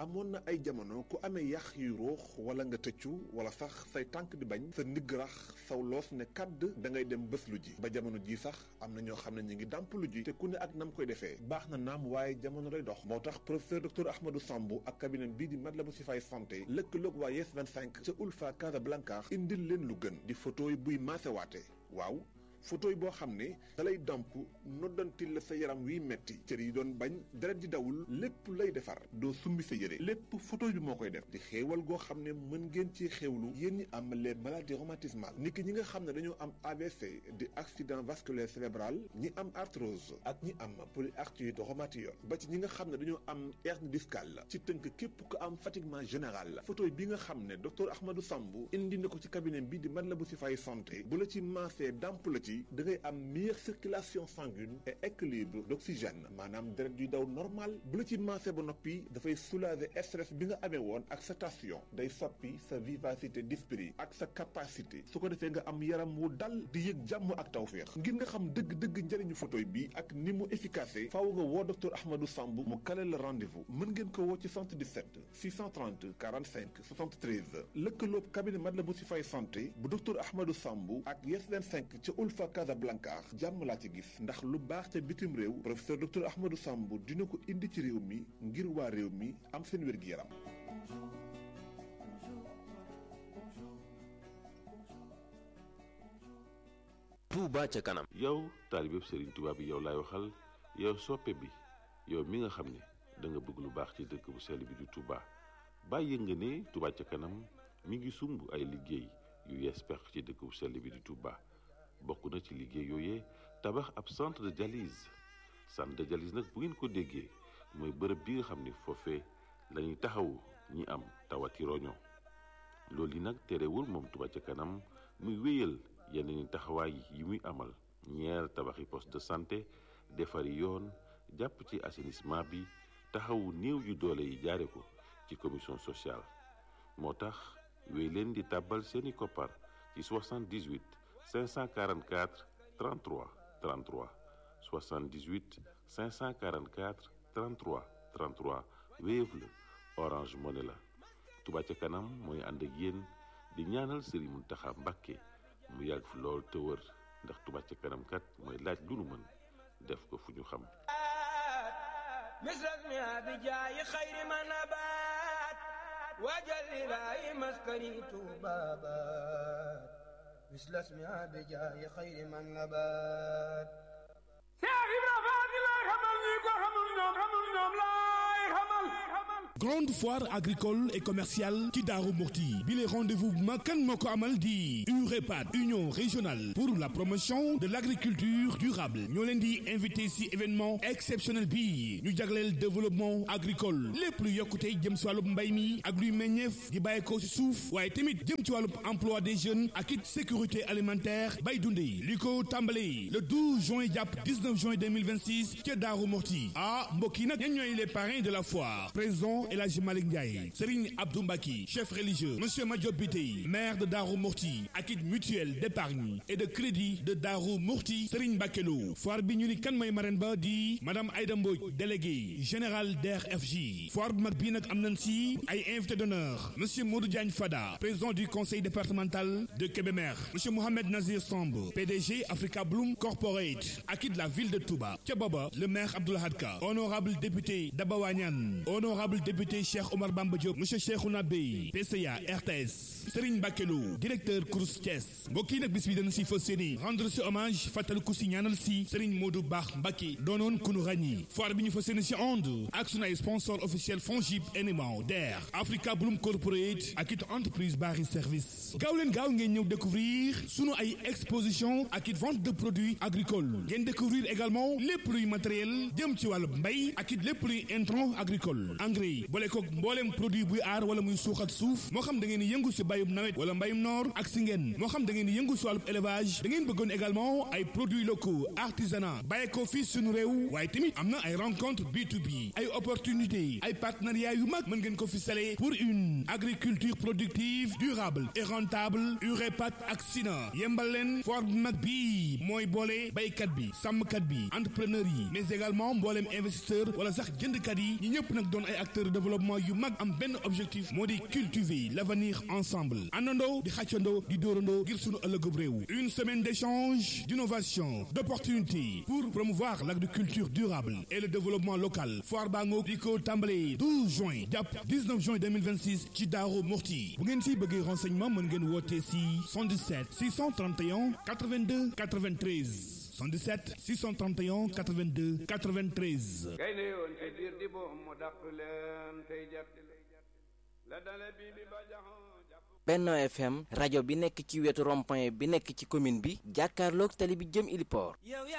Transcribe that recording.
amoon na ay jamono ku amee yax yu ruux wala nga tëccu wala sax say tànk di bañ sa ndigg rax saw loos ne kàdd da ngay dem bés lu ji ba jamono ji sax am na ñoo xam ne ñu ngi dàmp lu ji te ku ne ak nam koy defee baax na naam waaye jamono day dox moo tax professeur docteur Ahmadou Sambou ak cabinet bii di Matlaboul Chifaay santé lëkkaloog waa Yes 25 ca Ulfa Casablanca indil leen lu gën di photo yi buy maasewaate waaw photo yi boo xam ne da lay damp noddantil la sa yaram wiy metti cër yi doon bañ deret di dawul lépp lay defar doo summi sa yére lépp photo bi moo koy def di xéewal goo xam ne mën ngeen ci xéewlu yéen ñi am les maladies rhumatismales niki ñi nga xam ne dañoo am AVC di accident vasculaire cérébral ñi am arthrose ak ñi am polyarthrite rhumatoïde ba ci ñi nga xam ne dañoo am hernie discale ci tënk képp ko am fatiguement général la photo bi nga xam ne docteur Ahmadou Sambou indi na ko ci cabinet bi di Matlaboul Chifaay santé bu la ci maasee damp la ci da ngay am meilleure circulation sanguine et équilibre d'oxygène maanaam deret yuy daw normal bu la ci maasee ba noppi dafay soulager stress bi nga amee woon ak sa tension day soppi sa vivacité d'esprit ak sa capacité su ko defee nga am yaram wu dal di yëg jàmm ak tawféex ngir nga xam dëgg-dëgg njëriñu photo bi ak ni mu efficace faaw nga woo docteur Ahmadou Sambou mu kale la rendez-vous mën ngeen ko woo ci 77 630 45 73 lëkkaloob cabinet Matlaboul Chifaay santé bu docteur Ahmadou Sambou ak Yes 25 ca Ulfa Casablanca jàmm laa ci gis ndax lu baax ca bitim réew professeur docteur Ahmadou Sambou dina ko indi ci réew mi ngir waa réew mi am seen wér-gi-yaram Touba ca kanam yow taalibeb Serigne Touba bi yow laay waxal yow soppe bi yow mi nga xam ne da nga bëgg lu baax ci dëkk bu sell bi di Touba bàyyi nga ne Touba ca kanam mi ngi sumb ay liggéey yu yees pex ci dëkk bu sell bi di Touba bokk na ci liggéey yooyee tabax ab centre de dialyse centre de dialyse nag bu ngeen ko déggee mooy bërëb bi nga xam ne foofee la ñuy taxawu ñi am tawati roño loolu yi nag terewul moom Touba ca kanam muy wéyal yeneen taxawaay yi muy amal ñeer tabaxi poste de santé defari yoon jàpp ci assainissement bi taxawu néew yu doole yi jaare ko ci commission sociale moo tax wéy leen di tàbbal seeni koppar ci 78 544 33 33 78 544 33 33 Wave la Orange Money la Touba ca kanam mooy ànd ak yéen di ñaanal Serigne Mountakha Mbacké mu yàgg fi lool te wër ndax Touba ca kanam kat mooy laaj lu nu mën def ko fu ñu xam misras mi abi jaayi xayri ma nabaat waajal ilaahi maskani tuubaabaat misras mi abi jaayi xayri ma nabaat Seex Ibra Faati lay xamal ñi ko xamul ñoom xamul ñoom laay xamal grande foire agricole et commerciale ci Daaru Muxti bi les rendez-vous bu mag kan moo ko amal di UREPAD union régionale pour la promotion de l'agriculture durable ñoo leen di invité ci événement exceptionnel bi ñu jagleel développement agricole lépp lu yokkute jëm ci wàllub mbay mi ak luy meññeef di bàyyeekoo ci suuf waaye tamit jëm ci wàllub emploi des jeunes ak it sécurité alimentaire bay dundee li ko tàmbalee le 12 juin jàpp 19 juin 2026 ca Daaru Muxti ah mbokk yi nag ñan ñooy les parrains de la foire président El Hadji Malick Ndiaye Serigne Abdou Mbaki chef religieux Monsieur Madiop Bitey maire de Darou Mourti ak it mutuelle d'épargne et de crédit de Darou Mourti Serigne Bakelo foire bi ñu ni kan mooy marraine ba di madame Aïda Mbodj délégué général DRFJ foire bu mag bii nag am nañ si ay invité d'honneur Monsieur Modou Diagne Fada président du conseil départemental de Kébémer Monsieur Mohamed Nazir Samb PDG Africa Bloom Corporate ak it la ville de Touba ca booba le maire Abdoul Hadka honorable député Daba Wañan honorable député Cheikh Omar Bamba Diop monsieur Cheikhouna Bey PCA RTS Serigne Bakelo directeur Crous Thiès mbokk yi nag bis bi dañu si fas yéene rendre si hommage fàttaliku si ñaanal si Serigne Modou Baax Mbacké doonoon ku nu ràññi foire bi ñu fas yéene si onde ak sunu ay sponsor officiel Fongib NMA DER Africa Bloom Corporate ak it entreprise Bari Service gaaw leen gaaw ngeen ñëw découvrir sunu ay exposition ak it vente de produits agricoles ngeen découvrir également lépp luy matériel jëm ci wàllu mbay ak it lépp luy intrant agricole engrais boole koog mbooleem produit buy aar wala muy suuxat suuf moo xam da ngeen di yëngu si bayum nawet wala mbayum noor ak si ngeen moo xam da ngeen di yëngu si wàllu élevage da ngeen bëggoon également ay produits locaux artisanat bàyyi ko fii suñu réew waaye tamit am na ay rencontre B2B ay opportunité ay partenariat yu mag mën ngeen ko fi sale pour une agriculture productive durable et rentable UREPAT ak SINA yembal leen foire bu mag bii mooy boole baykat bi sàmmkat bi entrepreneur yi mais également mbooleem investisseur wala sax jëndkat yi ñi ñëpp nag doon ay acteurs de développement yu mag am benn objectif moo di cultiver l'avenir ensemble àndandoo di xàccandoo di dóorandoo ngir sunu ëllëgub réew une semaine d'échange d'innovation d'opportunités pour promouvoir l'agriculture durable et le développement local foire baa ngoog di ko tàmbale 12 juin jàpp 19 juin 2026 ci Daaru Muxti bu ngeen si bëggee renseignement mën ngeen woote si 77 631 82 93 77 631 82 93 gaynde yoon ci biir di boom mu dàq leen tey jat la dale bi bi ba jaxoon Benno FM rajo bi nekk ci wetu rond-point bi nekk ci commune bi jàkkaarloog tali bi jëm Iliport